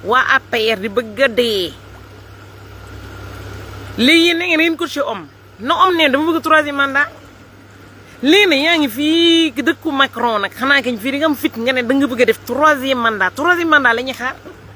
waa APR di bëgg a dee léegi yéen na ngeen ngeen coaché homme na homme ne dama bëgg troisième mandat léegi nag yaa ngi fii dëkku Macron nag xanaa kañ fii di nga am fit nga ne da nga bëgg a def troisième mandat troisième mandat la ñuy xaar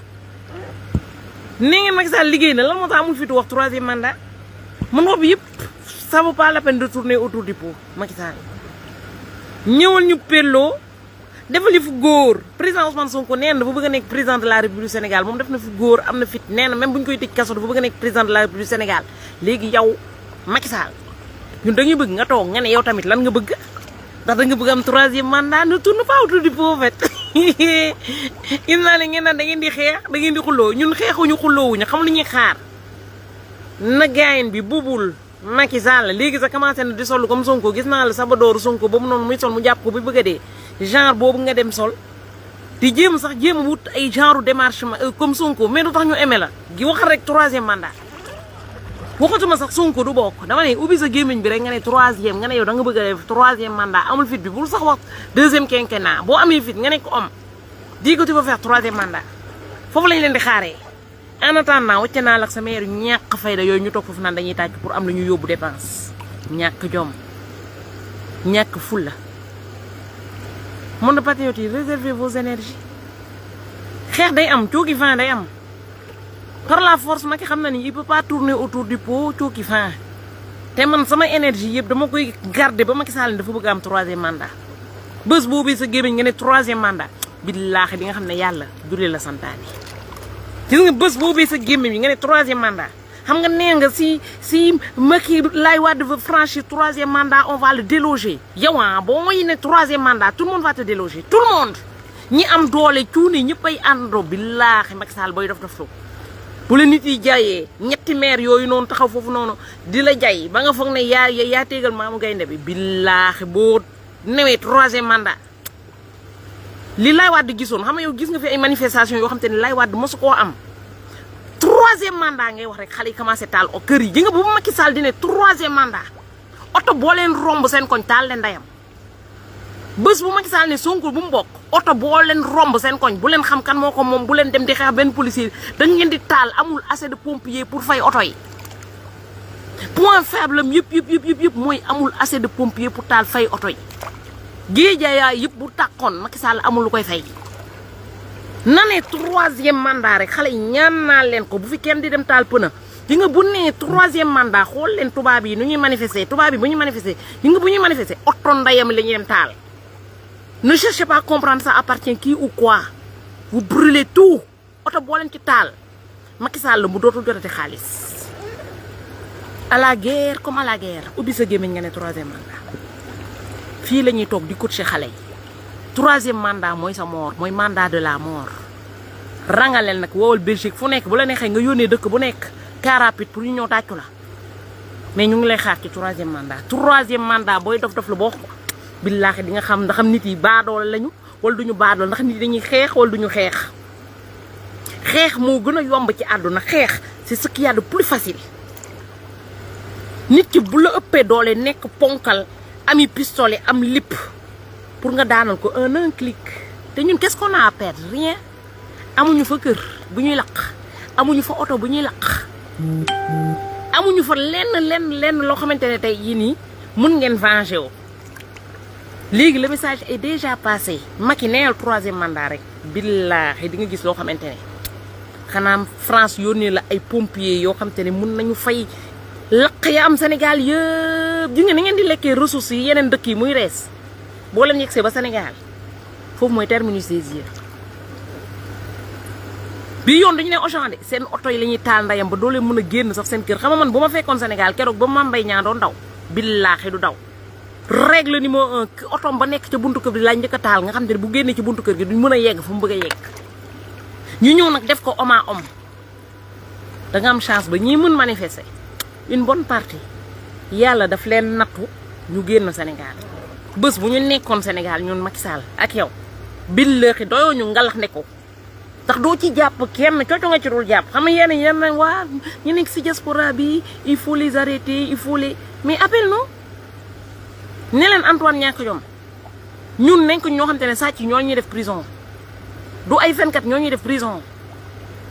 nee ngeen Macky Sall liggéey na lan moo tax amul fitu wax troisième mandat mun wax bi yëpp ça vaut pas la peine de tourner autour du pot Macky Sall ñëwal ñu pelloo defal fu góor président Ousmane Sonko nee na dafa bëgg a nekk président de la République du Sénégal moom def na fi góor am na fit nee na même bu ñu koy tëj kaso dafa bëgg a nekk président de la République du Sénégal léegi yow Macky Sall ñun dañuy bëgg nga toog nga ne yow tamit lan nga bëgg ndax da nga bëgg am troisième mandat ne tourne pas autour du pot en fait gis naa ne ngeen naan da ngeen di xeex da ngeen di xulloo ñun xeexuñu xulloowuñu xam lu ñuy xaar na gaayen bi bubul Macky Sall léegi sa commencé na di sol comme Sonko gis naa la sabadooru Sonko boobu noonu muy sol mu jàpp ko bi bëgg a dee genre boobu nga dem sol di jéem sax jéem a wut ay genre démarche comme Sonko mais du tax ñu aimé la gi waxal rek troisième mandat waxatuma sax Sonko du bokk dama ne ubbi sa gémmiñ bi rek nga ne troisième nga ne yow da nga bëgg a def troisième mandat amul fit bi bul sax wax deuxième quinquennat boo amee fit nga ne ko om di ko tu vas faire troisième mandat foofu lañ leen di xaaree en attendant wacce naa la ak sa maire ñàkk fayda yooyu ñu toog foofu naan dañuy tàcc pour am lu ñu yóbbu dépense ñàkk jom ñàkk fulla monde patriote yi réservez vos énergies xeex day am cooki fin day am par la force Macky xam na ni il peut pas tourner autour du pot cooki fin te man sama énergie yëpp dama koy garder ba Macky Sall dafa bëgg am troisième mandat bés boobu sa gémmiñ nga ne troisième mandat billaahi di nga xam ne yàlla dule la santaane gis nga bés boobu sa gémmiñ nga ne troisième mandat xam nga nee nga si si Macky lay Wade va franchir troisième mandat on va le déloger yow ah boo mooy ne troisième mandat tout le monde va te déloger tout le monde ñi am doole cuuni ñëpp ay àndoo billaahi Macky Sall booy def def lu bu la nit yi jaayee ñetti maire yooyu noonu taxaw foofu noonu di la jay ba nga foog ne yaa yaa téegal maamu gaynde bi billaahi boo newee troisième mandat li Laay Wàdd gisoon xam nga yow gis nga fi ay manifestation yoo xam te ne Laay Wàdd mosu koo am troisième mandat ngay wax rek xale yi commencé taal o kër yi ji nga bu Macky Sall di ne troisième mandat oto boo leen romb seen koñ taal leen ndeyam bés bu Macky Sall ne Sonko bu mu bokk oto boo leen romb seen koñ bu leen xam kan moo ko moom bu leen dem di xeex benn policier dañ ngeen di taal amul assez de pompier pour fay oto yi point faible am yëpp yëpp yëpp yëpp yëpp mooy amul assez de pompier pour taal fay oto yi géejayaay yëpp bu tàkkoon Macky Sall amul lu koy fay na ne troisième mandat rek xale yi ñaan naa leen ko bu fi kenn di dem taal pëna di nga bu nee troisième mandat xool leen tubaab yi nu ñuy manifester tubaab yi bu ñuy manifester di nga bu ñuy manifester oto ndayam la ñuy dem taal ne cherchez pas à comprendre ça appartient qui ou quoi vous brûlez tout oto boo leen ci taal Macky Sall mu dootul jotati xaalis à la guerre comme à la guerre ubbi sa gémmiñ nga ne troisième mandat fii la ñuy toog di coacher xale yi troisième mandat mooy sa mort mooy mandat de la mort rangaleel nag woowal Belgique fu nekk bu la neexee nga yónnee dëkk bu nekk car rapide pour ñu ñëw tàccu la mais ñu ngi lay xaar ci troisième mandat troisième mandat booy dof dof la boo billaahi di nga xam ndax nit yi baadoole lañu wala duñu baadool ndax nit yi dañuy xeex wala duñu xeex xeex moo gën a yomb ci àdduna xeex c'est ce qu'il y a de plus facile nit ki bu la ëppee doole nekk ponkal ami pistolet am lipp pour nga daanal ko un un clic te ñun qu'est-ce qu'on a à perdre rien amuñu fa kër bu ñuy laq amuñu fa oto bu ñuy laq amuñu fa lenn lenn lenn loo xamante ne tey yii nii mun ngeen venger wu léegi le message est déjà passé Macky neel troisième mandat rek billaahi di nga gis loo xamante ne xanaa France yónnee la ay pompiers yoo xamante ne mun nañu fay laq ya am Sénégal yëpp ji nga ni ngeen di lekkee ressources yi yeneen dëkk yi muy rees boo leen yegsee ba Sénégal foofu mooy terminus des yeux bii yoon dañu ne Auchan de seen oto yi la ñuy taal ndayam ba doo leen mën a génn sax seen kër xam nga man bu ma fekkoon Sénégal keroog ba Mame Mbaye Niang doon daw billaahi du daw règle numéro un otom ba nekk ca buntu kër gi lañ njëkk a taal nga xam te ne bu génnee ci buntu kër gi duñ mën a yegg fu mu bëgg a yegg ñu ñëw nag def ko homme à homme da nga am chance ba ñii mën manifester une bonne partie yàlla daf leen nattu ñu génn Sénégal bés bu ñu nekkoon Sénégal ñun Macky Sall ak yow billaahi doyoo ñu ngalax ne ko ndax doo ci jàpp kenn cooco nga ci dul jàpp xam nga yenn yenn waa ñu nekk si diaspora bi il faut les arrêter il faut les mais appel non ne leen Antoine ñàkk jom ñun nekk ñoo xam te ne sàcc ñoo ñuy def prison du ay fenkat ñoo ñuy def prison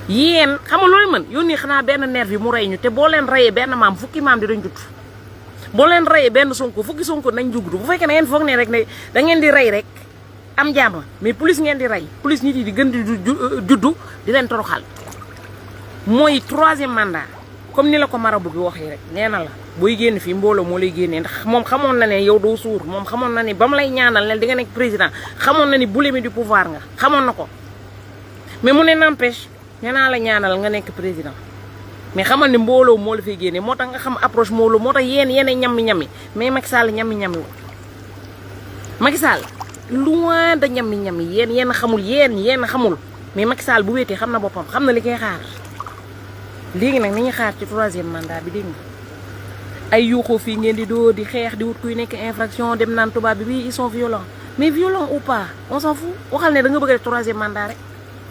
yéen xam nga loolu mën yónni xanaa benn nerf yi mu rey ñu te boo leen reyee benn maam fukki maam di dañ judd boo leen reyee benn sonko fukki sonko nañ jugdu bu fekkee ne ngeen foog ne rek ne da ngeen di rey rek am jàmm mais plus ngeen di rey plus nit yi di gën di juddu di leen toroxal mooy troisième mandat comme ni la ko marabu bi waxee rek nee na la booy génn fii mbooloo moo lay génnee ndax moom xamoon na ne yow doo suur moom xamoon na ne ba mu lay ñaanal ne di nga nekk président xamoon na ni boulimi du pouvoir nga xamoon na ko mais mu ne n'empêche nee naa la ñaanal nga nekk président mais xamal ne mbooloo moo la fay génnee moo tax nga xam approche mbooloo moo tax yéen yéen ñammi ñammi mais Macky Sall ñammi ñammi wu Macky Sall loin de ñammi ñammi yéen yéen xamul yéen yéen xamul mais Macky Sall bu wéetee xam na boppam xam na li koy xaar léegi nag ni ñuy xaar ci troisième mandat bi dégg nga ay yuuxoo fii ngeen di doo di xeex di wut kuy nekk infraction dem naan tubaab bi bii ils sont violents mais violents ou pas on s'en fout waxal ne da nga bëgg a def troisième mandat rek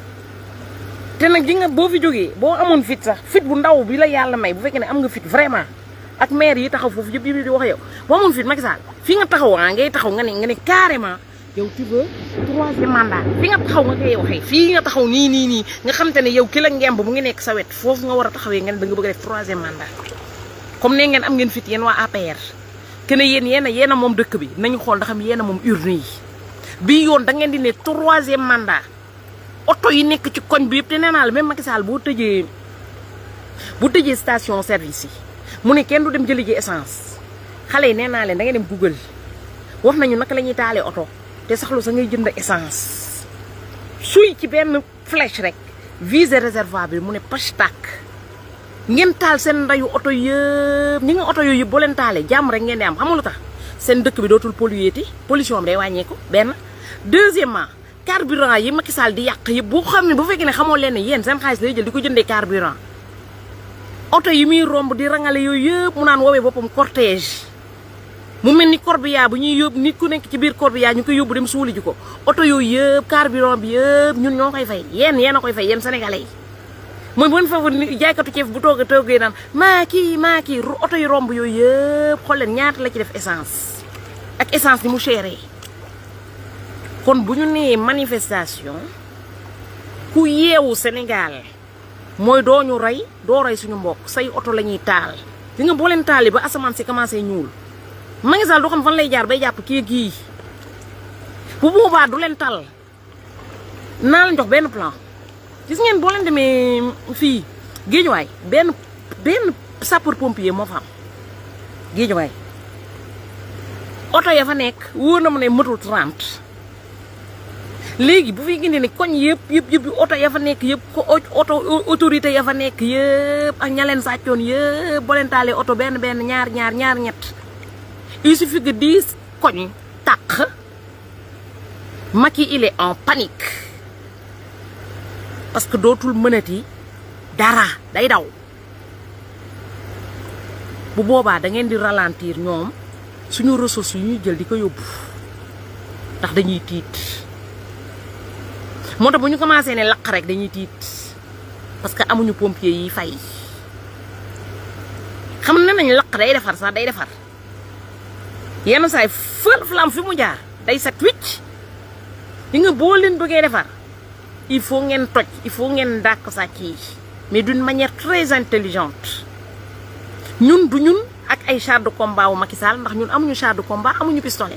te nag ji nga boo fi jógee boo amoon fit sax fit bu ndaw bi la yàlla may bu fekkee ne am nga fit vraiment ak maire yi taxaw foofu yëpp yëpp di wax yow boo amoon fit Macky Sall fi nga taxaw ah ngay taxaw nga ne nga ne carrément yow tu veux troisième mandat fi nga taxaw nga koy waxee fii nga taxaw nii nii nii nga xam te ne yow ki la ngemb mu ngi nekk sa wet foofu nga war a taxawee nga ne da nga bëgg a def troisième mandat comme ne ngeen am ngeen fit yéen waa APR que ne yéen yéen a yéen a moom dëkk bi nañu xool ndax yéen a moom urne yi bii yoon da ngeen di ne troisième mandat oto yi nekk ci koñ bi yëpp te nee naa la même Macky Sall boo tëjee bu tëjee station service yi mu ne kenn du dem jëli ji essence xale yi nee naa leen da ngay dem Google wax nañu naka la ñuy taalee oto te saxlu sa ngay jënd essence suy ci benn flèche rek visé réservoir bi mu ne pach tàkk ngeen taal seen ndayu oto yëpp ñi nga oto yooyu yëpp boo leen taalee jàmm rek ngeen di am xam nga lu tax seen dëkk bi dootul pollué ti pollution bi day wàññeeku benn deuxièmement carburant yi Macky Sall di yàq yëpp boo xam ne bu fekkee ne xamoo leen ne yéen seen xaalis lay jël di ko jëndee carburant oto yi muy romb di rangale yooyu yëpp mu naan woowee boppam cortège mu mel ni corbillard bu ñuy yóbbu nit ku nekk ci biir corbillard ñu koy yóbbu dem suuli ji ko oto yooyu yëpp carburant bi yëpp ñun ñoo koy fay yéen yéen a koy fay yéen sénégalais yi mooy bu fa jaaykatu ceeb bu toog a toogee naan maa kii maa kii oto yi romb yooyu yëpp xool leen ñaata la ci def essence ak essence ni mu chéré kon bu ñu nee manifestation ku yeewu Sénégal mooy doo ñu rey doo rey suñu mbokk say oto la ñuy taal di nga boo leen taali ba asamaan si commencé ñuul Macky Sall du xam fan lay jaar bay jàpp kii kii bu boobaa du leen tal naa leen jox benn plan gis ngeen boo leen demee fii géejuwaay benn benn sapeur pompier moo fa am géejuwaay oto ya fa nekk wóor na mu ne mëtul 30 léegi bu fi gindi ne koñ yëpp yëpp yëpp oto ya fa nekk yëpp ko oto autorité ya fa nekk yëpp ak ña leen sàccoon yëpp boo leen taalee oto benn benn ñaar ñaar ñaar ñett il suffit que dix koñ tàq Macky il est en panique parce que dootul mënati dara day daw bu boobaa da ngeen di ralentir ñoom suñu ressources yu ñuy jël di ko yóbbu ndax dañuy tiit moo tax bu ñu commencé ne laq rek dañuy tiit parce que amuñu pompier yi fay xam ne nañ laq day defar sax day defar yenn saay fël flam fi mu jaar day set wicc di nga boo leen bëggee defar il faut ngeen toj il faut ngeen dàq sàcc yi mais d'une manière très intelligente ñun du ñun ak ay char de combat wu Macky Sall ndax ñun amuñu char de combat amuñu pistolet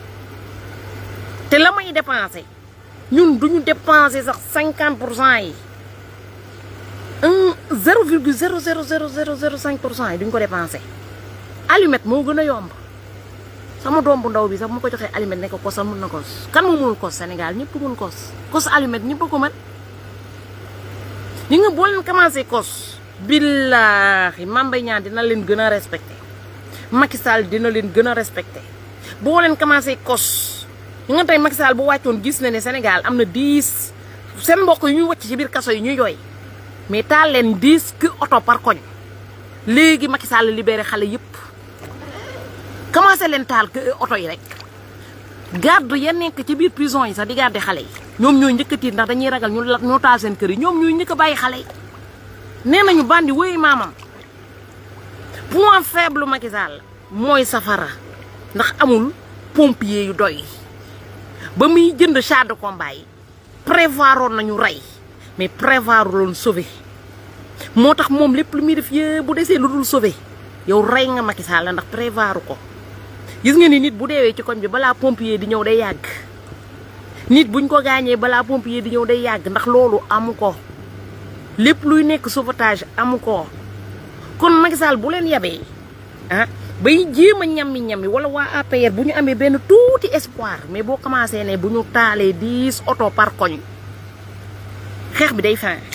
te la may dépensé ñun duñu dépensé sax cinquante pour cent yi un zéro virgule zéro zéro zéro zéro zéro cinq pour cent yi duñ ko dépensé allumette moo gën a yomb sama doom bu ndaw bi sax mu ko joxee allumette ne ko kosal mun na kos kan moo mënul kos Sénégal ñëpp mun kos kos allumette ñëpp ko mën ñi nga boo leen commencé kos billaahi Mame Mbaye Niang dina leen gën a respecté Macky Sall dina leen gën a respecté boo leen commencé kos ñi nga tey Macky Sall bu wàccoon gis na ne Sénégal am na dix seen mbokk yu ñuy wàcc ci biir kaso yi ñuy jooy mais taal leen dix ki oto par koñ léegi Macky Sall libéré xale yëpp commencé leen taal oto yi rek garde ya nekk ci biir prison yi sax di garder xale yi ñoom ñooy njëkk a tiit ndax dañuy ragal ñu ñoo taal seen kër yi ñoom ñooy njëkk a bàyyi xale yi nee nañu bandi wéy maamam point faible Macky Sall mooy safara ndax amul pompier yu doy ba muy jënd char de combat yi prévoiroon nañu rey mais prévoir loon sauver moo tax moom lépp lu muy def yëpp bu desee lu dul sauver yow rey nga Macky Sall ndax prévoir ko gis nga ni nit bu deewee ci koñ bi balaa pompier di ñëw day yàgg nit buñ ko gaañee balaa pompier di ñëw day yàgg ndax loolu amu ko lépp luy nekk sauvetage amu ko kon Macky Sall bu leen yabee ah bay jéem a ñammi ñammi wala waa APR bu ñu amee benn tuuti espoir mais boo commencé ne bu ñu taalee dix oto par koñ xeex bi day fin